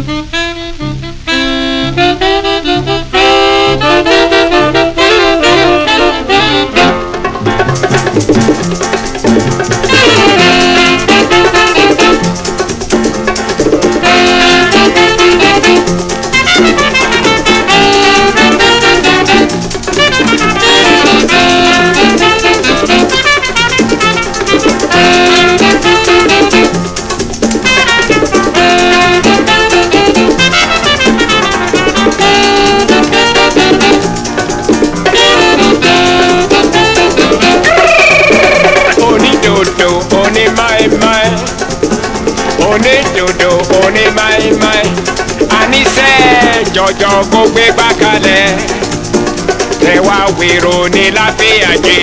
onídòdò onímáìmáì onídòdò onímáìmáì àníṣe jọjọ kó gbé gbàkalẹ̀ tẹwà wèrò ní láfíàjì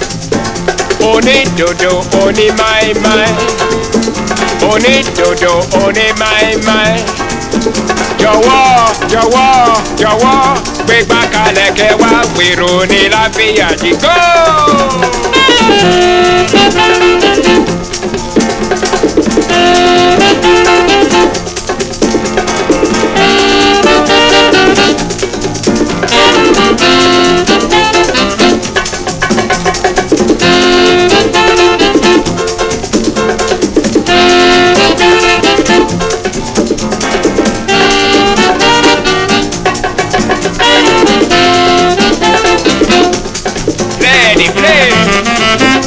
onídòdò onímáìmáì onídòdò onímáìmáì jọ̀wọ́ jọ̀wọ́ jọ̀wọ́ gbé gbàkalẹ̀ kẹwà wèrò ní láfíàjì go. Ready, play.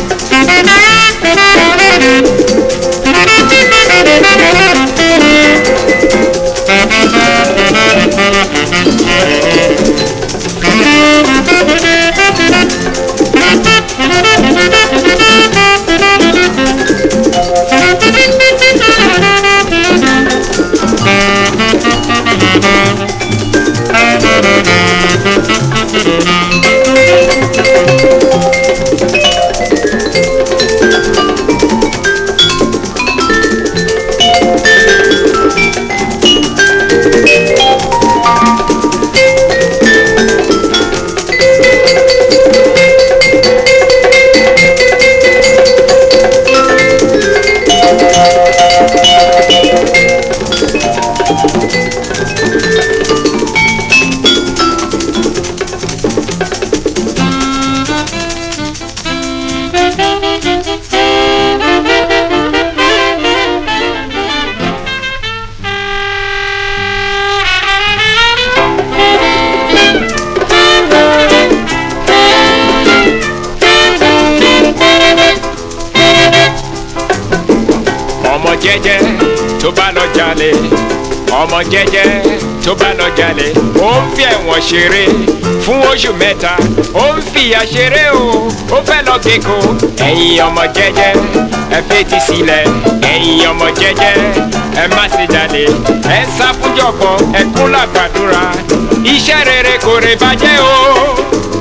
ọmọ jẹ́jẹ́ tó bá lọ jalè ọmọ jẹ́jẹ́ tó bá lọ jalè ó ń fi ẹ̀wọ̀n ṣeré fún oṣù mẹ́ta ó ń fìyà ṣeré o ó fẹ́ lọ kéko ẹ̀yin ọmọ jẹ́jẹ́ ẹ fetí sílẹ̀ ẹ̀yin ọmọ jẹ́jẹ́ ẹ má ṣe jalè ẹ sá fún jọ̀gbọ́n ẹ kún làgbàdúrà iṣẹ́ rere kò rè bàjẹ́ o